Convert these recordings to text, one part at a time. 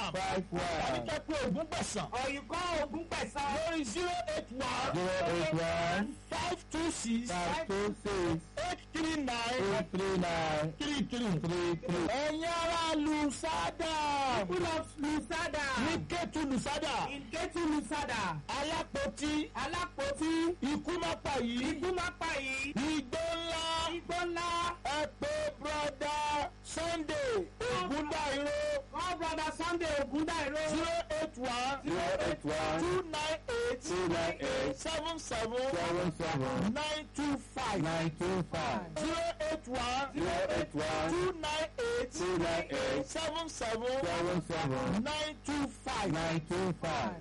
one five tàbí one kẹ́ pé ogún gbẹ̀sán Or you call Ogun Pẹ̀sán. lórí zero eight one zero eight one five two six five two six eight three nine eight three nine three three. three three. ẹ̀yin ará lusada People of Lusada. ní kẹ́tù lusada In Ketu Lusada. alápótí Alápótí. ikú má pa yìí Igbó má pa yìí. igbó ńlá Igbó ńlá. ẹ pé broda sunday ogundairo Call brother Sunday Ogundairo. zero eight one zero eight one two nine eight two nine eight seven seven seven seven nine two five nine two five zero eight one zero eight one two nine eight two nine eight seven seven seven seven nine two five. nine two five.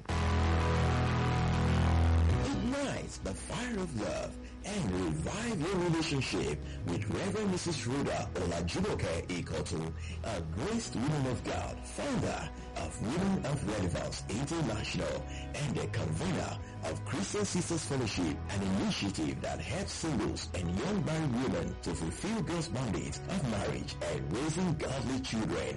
Ignite the fire of love and revive your relationship with Reverend Mrs. Rhoda Olajumoke Ikotu, a graced woman of God, founder of Women of Relevance International and the convener of Christian Sisters Fellowship, an initiative that helps singles and young married women to fulfill God's mandate of marriage and raising godly children.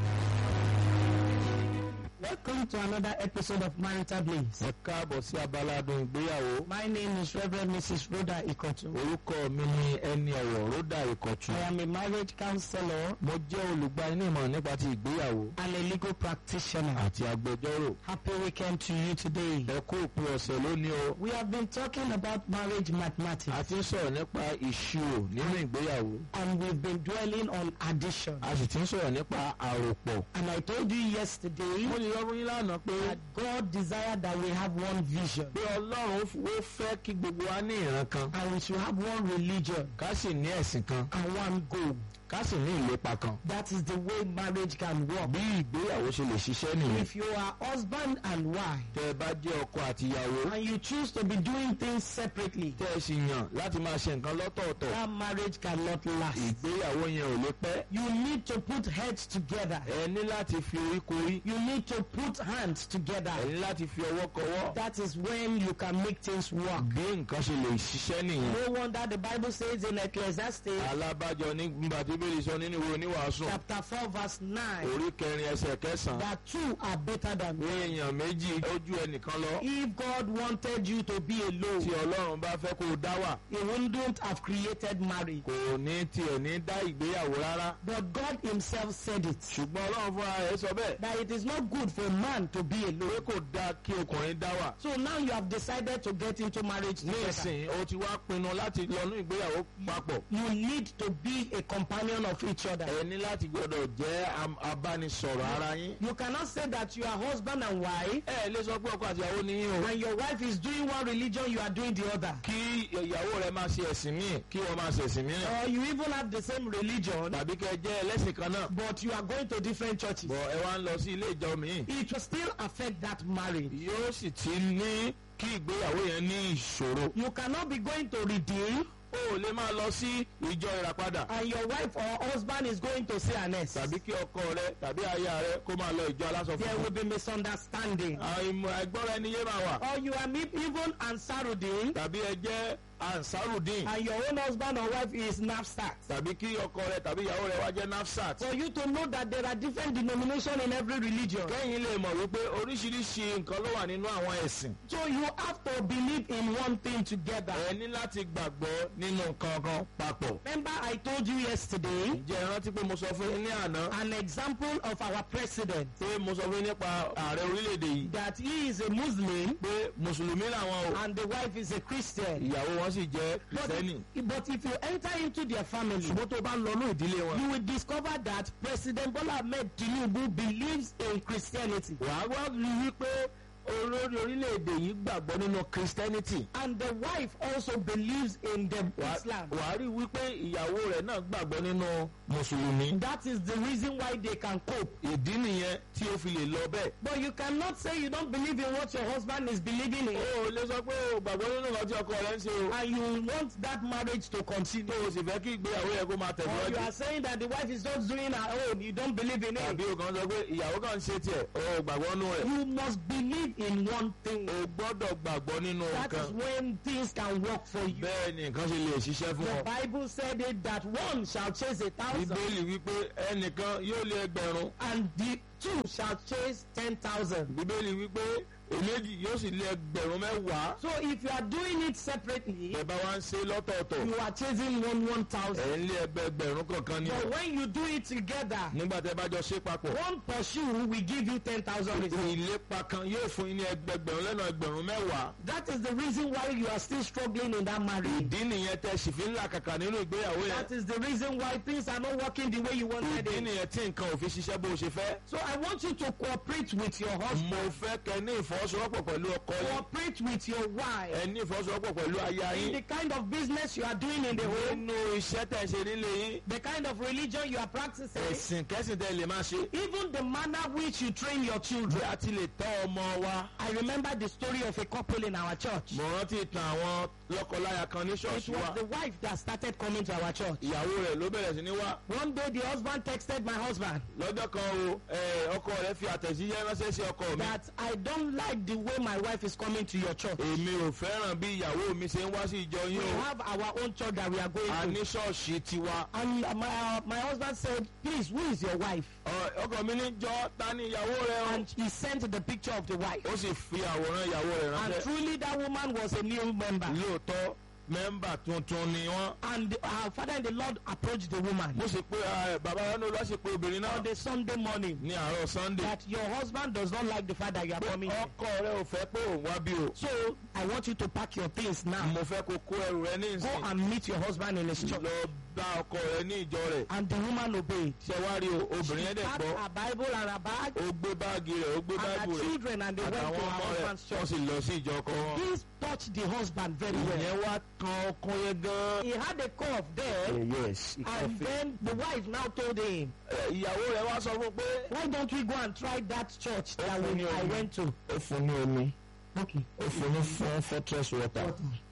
Welcome to another episode of Marital Blaze. ẹ káàbọ̀ sí abala adùn ìgbéyàwó. My name is Reverend Mrs. Rhoda Ikotu. orúkọ mi ni ẹni ọ̀wọ̀ ródà ìkọ̀tún. I am a marriage counselor mo jẹ́ olùgbanímọ̀ nípa ti ìgbéyàwó and a legal practitioner. àti agbẹjọ́rò. Happy weekend to you today. ẹ kú òpin ọ̀sẹ̀ lónìí o. We have been talking about marriage a mathematics ti ń sọ̀rọ̀ nípa ìṣirò nínú ìgbéyàwó. and we've been dwelling on addition. a sì ti ń sọ̀rọ̀ nípa àròpọ̀. And I told you yesterday mo lè yọ fún yín lánàá pé that God desired that we have one vision pé ọlọ́run ó fẹ́ kí gbogbo wa ní ìran kan. and we should have one religion ká sì ní ẹ̀sìn kan. and one goal. ká sì ní ìlépa kan. That is the way marriage can work. bí ìgbéyàwó ṣe lè ṣiṣẹ́ nìyẹn. If you are husband and wife tẹ́ ẹ bá jẹ́ ọkọ àti ìyàwó. and you choose to be doing things separately, tẹ́ ẹ sì yàn láti máa ṣe nǹkan lọ́tọ̀ọ̀tọ̀. that marriage cannot last. ìgbéyàwó yẹn ò lè pẹ́. You need to put heads together. ẹ ní láti fi orí korí. You need to put hands together. ẹ ní láti fi ọwọ́ kọwọ́. That is when you can make things work. bí nǹkan ṣe lè ṣiṣẹ́ nìyẹn. No wonder the Bible says in Ecclesiastes alábàjọ ní gbàdébèrè sọ nínú ìwé oníwàásù. chapter 4 verse 9 orí kẹrin ẹsẹ̀ kẹsàn-án. that two are better than pé one. èèyàn méjì ojú ẹnìkan lọ. If God wanted you to be tí alone, ọlọ́run bá fẹ́ kó o dá wà. He wouldn't have created marriage. kò ní tiẹ̀ ní dá ìgbéyàwó rárá. But God Himself said it ṣùgbọ́n ọlọ́run fúnra rẹ̀ sọ bẹ́ẹ̀. that it is not good for a man to be pé alone. kò dáa kí ọkùnrin dá wà. So now you have decided to get into marriage ní together. ìsìn o ti wá pinnu láti lọ́nú ìgbéyàwó papọ̀. You need to be a companion of each other. ẹ ní láti gbọdọ̀ jẹ́ am- abánisọ̀rọ̀ ara yín. You cannot say that you are husband and wife ẹ lè sọ pé ọkọ àti ìyàwó ni yín o. and your wife is doing one religion, you are doing the other. kí ìyàwó rẹ máa ṣe ẹ̀sìn míì kí wọ́n máa ṣe ẹ̀sìn mìíràn. Or you even have the same religion, tàbí kẹ́ ẹ jẹ́ ẹlẹ́sìn kan náà. but you are going to different churches. bọ̀ ẹ wá ń lọ sí ilé ìjọ míì. It will still affect that marriage. yóò sì ti ní kí ìgbéyàwó yẹn ní ìṣòro. You cannot be going to redeem o ò lè máa lọ sí ìjọ ìràpadà. and your wife or husband is going to say an S. tàbí kí ọkọ rẹ tàbí aya rẹ kó máa lọ ìjọ aláṣọ There funfun. will be misunderstanding. àìmọ̀ ẹgbọ́ra ẹni yé máa wà. Or you are me- even Ansarudin tàbí ẹ jẹ́ ansarudin. and your own husband or wife is Napstat. tàbí kí ọkọ rẹ tàbí ìyàwó rẹ wá jẹ́ nafsat. For you to know that there are different denominations in every religion. kẹ́yìn lè mọ̀ wípé oríṣiríṣi nǹkan ló wà nínú àwọn ẹ̀sìn. So you have to believe in one thing together. ẹ ní láti gbàgbọ́ nínú nǹkan kan papọ̀. Remember I told you yesterday ǹjẹ́ ẹ rántí pé mo sọ fún yín ní àná an example of our president pé mo sọ fún yín nípa ààrẹ orílẹ̀-èdè yìí that he is a Muslim pé mùsùlùmí làwọn o and the wife is a Christian. ìyàwó wọn sì jẹ́ But, kìrìsìtẹ́nì. but if you enter into their family, ṣùgbọ́n tó bá ń lọ ní ìdílé wọn. you will discover that President Bola Ahmed Tinubu believes in Christianity. wàá wá rí i wípé olórí orílẹ̀-èdè yìí gbàgbọ́ nínú christianity. And the wife also believes in the Wàá- Islam. wàá rí i wípé ìyàwó rẹ̀ náà gbàgbọ́ nínú mùsùlùmí. That is the reason why they can cope. ìdí nìyẹn tí ó fi lè lọ bẹ́ẹ̀. But you cannot say you don't believe in what your husband is believing in. o ò lè sọ pé o gbàgbọ́ nínú nǹkan tí ọkọ rẹ̀ ń ṣe o. And you want that marriage to continue. tó o sì fẹ́ kí ìgbéyàwó yẹ kó máa Or you tẹ̀síwájú. are saying that the wife is just doing her own. You don't believe in tàbí it. o kàn sọ pé ìyàwó kan ń ṣe tiẹ̀ o ò gbàgbọ́ nínú rẹ̀. You must believe in one thing. o gbọ́dọ̀ gbàgbọ́ nínú That is nǹkan. when things can work for you. bẹ́ẹ̀ ni nǹkan ṣe lè ṣiṣẹ́ fún The ọ. Bible said it that one shall chase a thousand bíbélì wípé ẹnìkan yóò lé ẹgbẹ̀rún and the two shall chase ten thousand. bíbélì wípé èméjì yóò sì lé ẹgbẹ̀rún mẹ́wàá So if you are doing it separately, ẹ bá wá ń ṣe lọ́tọ̀ọ̀tọ̀ you are chasing one one thousand. ẹ̀ ń lé ẹgbẹ̀rún kankan ni But o when you do it together, nígbà tẹ́ bá jọ ṣe papọ̀ one pursue will give you ten thousand results. ìlépa kan yóò fún yín ní ẹgbẹ̀gbẹ̀rún lẹ́nu ẹgbẹ̀rún mẹ́wàá That is the reason why you are still struggling in that marriage. ìdí nìyẹn tẹ́ sì fi ń là kàkà nínú ìgbéyàwó yẹn That is the reason why things are not working the way you wanted ìdí it. nìyẹn tí nǹkan ò fi ṣiṣẹ́ bó ṣe fẹ́ So I want you to cooperate with your husband, mo fẹ́ kẹ́ ní ìfọwọ́sowọ́pọ̀ pẹ̀lú ọkọ yín cooperate with your wife ẹ ní ìfọwọ́sowọ́pọ̀ pẹ̀lú aya in yín the kind of business you are doing in the home, nínú iṣẹ́ tẹ̀ ṣe nílé yín the kind of religion you are practicing, ẹ̀sìn kẹ́sìn tẹ́ lè máa ṣe even the manner which you train your bí children. a ti lè tọ́ ọmọ wa I remember the story of a couple in our church. mo rántí ìtàn àwọn lọ́kọláya kan ní It ṣọ́ọ̀ṣì was wa the wife that started coming to our church. ìyàwó rẹ̀ ló bẹ̀rẹ̀ sí ní wá One day the husband texted my husband lọ́jọ́ kan o ẹ, ọkọ rẹ̀ fi àtẹ̀jíṣẹ́ ránṣẹ́ sí ọkọ mi that I don't like the way my wife is coming to your church. èmi ò fẹ́ràn bí ìyàwó mi ṣe ń wá sí ìjọ We yín o have our own church that we are a going ní to. ṣọ́ọ̀ṣì tiwa And uh, my, uh, my husband said, please, who is your wife? Ọ- ọkọ mi ní jọ ta ni ìyàwó rẹ o And he sent the picture of the wife. ó sì fi àwòrán ìyàwó rẹ̀ And ránṣẹ́ truly that woman was a new member. lóòótọ́ mẹ́mbà tuntun ni wọ́n And our father in the Lord approached the woman mo sì pé ah, bàbá wa ní olúwa sì pé obìnrin náà on the Sunday morning ní àárọ̀ sunday that your husband does not like the fact that you are coming here. ọkọ rẹ ò fẹ́ pé òun wá bí o So I want you to pack your things now. mo fẹ́ kó kó ẹrù rẹ ní Go ìsìn and meet your husband in his church. lọ bá ọkọ rẹ ní ìjọ rẹ̀ And the woman obeyed. ṣe wá rí o obìnrin yẹn dẹ̀ packed gbọ́ her Bible and her bag ó gbé báàgì rẹ̀ ó gbé and báàgì her rẹ̀ children and they went to àtàwọn her ọmọ rẹ̀ husband's wọ́n church. sì lọ sí ìjọ ọkọ wọn. This touched the husband very well. ìyẹn wá kan ọkọ yẹn gan. He had a cough there yes and then the wife now told him, ìyàwó rẹ̀ wá sọ fún pé why don't we go and try that church that Open we, your I own. went to? ó fún ní omi Okay. ó fún ní fún fortress water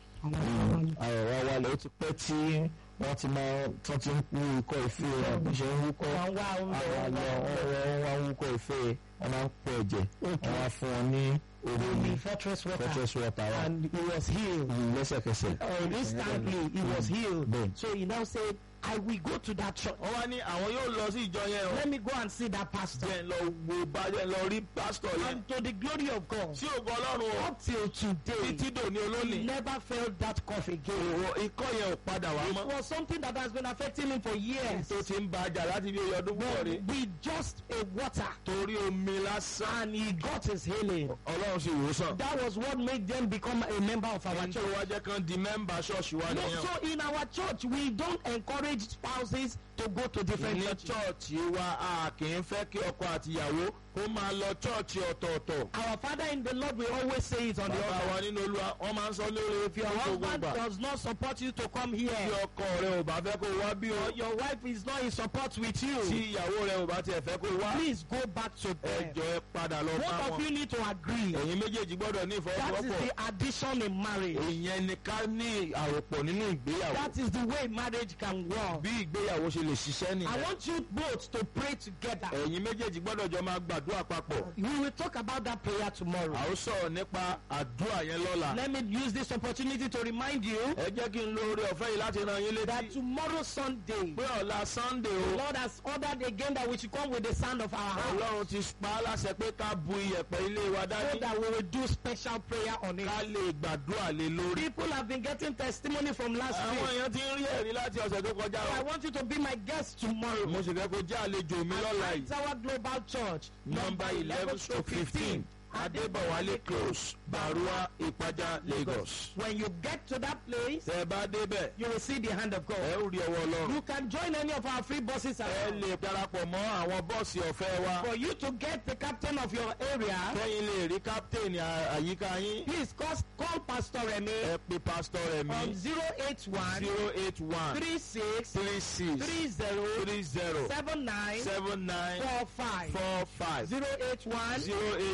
àrọ̀wá wálé ó ti pẹ́ tí wọ́n ti máa tán ti ń wú ikọ́ ìfẹ́ rẹ̀ bí ṣe ń wúkọ́ Wọ́n wá oúnjẹ, àwọn wọ́n wá àlọ́ oúnjẹ. wọ́n wá wúkọ́ ìfẹ́ wọ́n máa ń pọ̀ ẹ̀jẹ̀ wọ́n wá fún wọn ní omi Omi fortress water. fortress water wa And he was healed. lẹ́sẹ̀kẹsẹ̀. Uh, instantly, he was healed. Bẹ́ẹ̀. So he now said, I will go to that church. wọ́n wá ní àwọn yóò lọ sí ìjọ yẹn o. Let me go and see that pastor. jẹ́ ń lọ wo bá jẹ́ ń lọ rí pásítọ̀ yẹn. And to the glory of God, tí ògo ọlọ́run o up till today, títí dòní he olónìí. never felt that cough again. òwò ikọ́ yẹn ò padà wá It mọ́. was something that has been affecting him for years. tó ti ń ba jà láti bí oyè ọdún púpọ̀ rí. With just a water, torí omi lásán. and he got his healing. ọlọ́run sì wò ó sàn. That was what made them become a member of our ẹni tó church. wá jẹ́ kan di mẹ́mbà ṣọ́ọ̀ṣì wa No, nìyẹn. so in our church, we don't encourage spouses to go to different ní churches. chọ́ọ̀chì wa a kì í fẹ́ kí ọkọ àtìyàwó kó máa lọ chọ́ọ̀chì ọ̀tọ̀ọ̀tọ̀. Our Father in the Lord will always say it on the bàbá wa altar. nínú olúwa wọ́n máa ń sọ lórí If your fún gbogbo husband gbà. does not support you to come tí here, ọkọ rẹ ò bá fẹ́ kó wá bí o. or your wife is not in support with tí you, ìyàwó rẹ ò bá tiẹ̀ fẹ́ kó wá. please go back to them. ẹjọ́ ẹ padà lọ bá Both of wọn. you need to agree. ẹ̀yin méjèèjì gbọ́dọ̀ ní That is ìfọwọ́sowọ́pọ̀. the addition in marriage. ìyẹn ni ká ní àròpọ̀ nínú ìgbéyàwó. That is the way marriage can work. bí ìgbéyàwó ṣe lè ṣiṣẹ́ I nìyẹn. want you both to pray together. ẹ̀yin méjèèjì gbọ́dọ̀ jọ máa gbàdúrà papọ̀. We will talk about that prayer tomorrow. a ó sọ̀rọ̀ nípa àdúrà yẹn lọ́la. Let me use this opportunity to remind you ẹ jẹ́ kí n lo oore ọ̀fẹ́ yìí láti ran yín that létí. tomorrow Sunday, pé ọ̀la sunday the o. Lord has ordered again that we should come with the sound of our heart ọlọ́run ti pa á láṣẹ pé ká bu iyẹ̀pẹ̀ ilé wa so dání. that we will do special prayer on it. ká lè gbàdúrà lé lórí. People have been getting testimony from last àwọn week. èèyàn ti ń rí ẹ̀rí láti ọ̀sẹ̀ tó kọjá So I o. want you to be my guest tomorrow. mo sì fẹ́ kó jẹ́ àlejò mi lọ́la At yìí. Tower Global Church, number eleven stroke fifteen adébọ̀wálé close barua ìpájà lagos. When you get to that place, tẹ́ ẹ bá débẹ̀ you will see the hand of ẹ God. ó rí ọwọ́ ọlọ́run. You can join any of our free buses ẹ around. lè darapọ̀ mọ́ àwọn bọ́ọ̀sì ọ̀fẹ́ wa. For you to get the captain of your area, kẹ́yìn lè rí káptéènì à- àyíká yín. please call, call Pastor Remy ẹ pe pásítọ̀ rẹ̀ on mí. 081 zero eight one 36 three six 30 three zero 79 seven nine 45. four five 081 zero eight one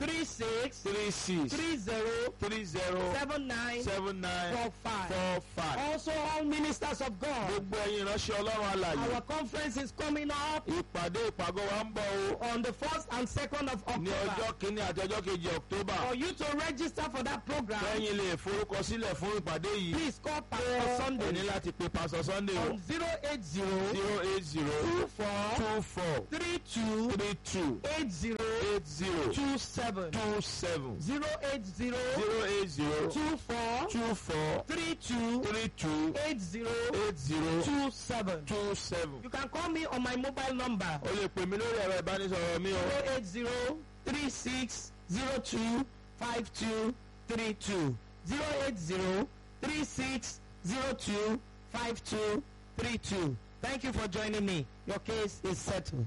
three six three six three zero three zero seven nine seven nine four five. four five. Also, all ministers of God, gbogbo ẹ̀yin ìránṣẹ́ ọlọ́run alàyè our conference is coming up ìpàdé ìpàgọ́ wa ń bọ̀ o on the first and second of ní ọjọ́ October. kìíní àti ọjọ́ kejì october For you to register for that program, lẹ́yìn lè forúkọsílẹ̀ fún ìpàdé yìí please call Pastor ẹ ní Sunday láti pe pastor sunday o on zero eight zero zero eight zero two four two four three two three two eight zero eight zero two seven two seven zero eight zero zero eight zero two four two four three two three two eight zero eight zero two seven. two seven. You can call me on my mobile number o lè pè mí lórí ẹ̀rọ ìbánisọ̀rọ̀ mi o zero eight zero three six zero two five two three two zero eight zero three six zero two five two three two. Thank you for joining me. Your case is settled.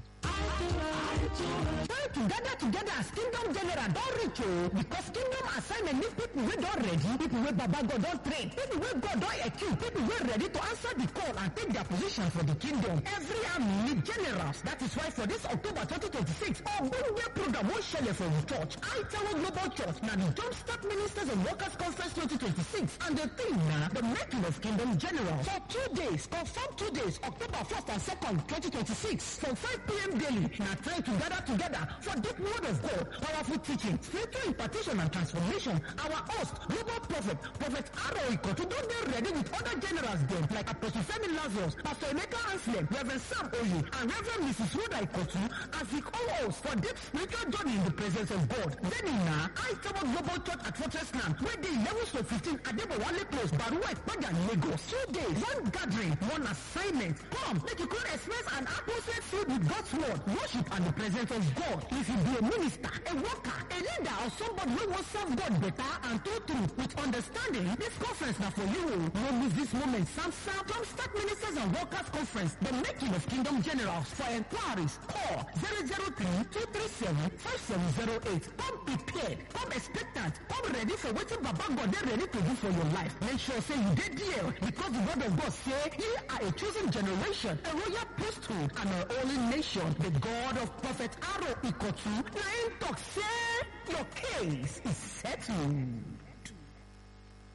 Try to gather together as kingdom general don reach o because kingdom assignment need people wey don ready people wey baba god don train people wey god don equip people wey ready to answer the call and take their position for the kingdom every army need generals that is why for this october 2026 ogbonge program wan shele for the church aitawo global church na the jumpstart ministers and workers conference 2026 and the theme na the making of kingdom generals for two days confirm two days october 1st and 2nd 2026 from 5 p.m. daily na try to gather together for deep word of God, powerful teaching, spiritual impartation and transformation. Our host, global prophet, Prophet Aro Ikotu, don dey ready with other generals dem like Apostle Femi Lazarus, Pastor Emeka Anslem, Reverend Sam Oye, and Reverend Mrs. Rhoda Ikotu as the co-host for deep spiritual journey in the presence of God. Then na Aitawa Global Church at Fortress Land, wey dey eleven to fifteen Adebowale Close, Baruwa Ipaja, Lagos. Two days, one gathering, one assignment. Come, make you come express an atmosphere filled with God's word, worship and the presence of God. If you be a minister, a worker, a leader, or somebody wey wan serve God better and true true with understanding, this conference na for you. No miss this moment. Samsa Jumpstart Ministers and Workers Conference, the making of Kingdom Generals. For inquiries, call 003-237-5708. Come prepared, come expectant, come ready for wetin Baba God dey ready to do for your life. Make sure say you dey there because the word of God say ye are a chosen generation, a royal priesthood, and a holy nation. The God of Prophet Aro Ikotu, na him talk say your case is settled.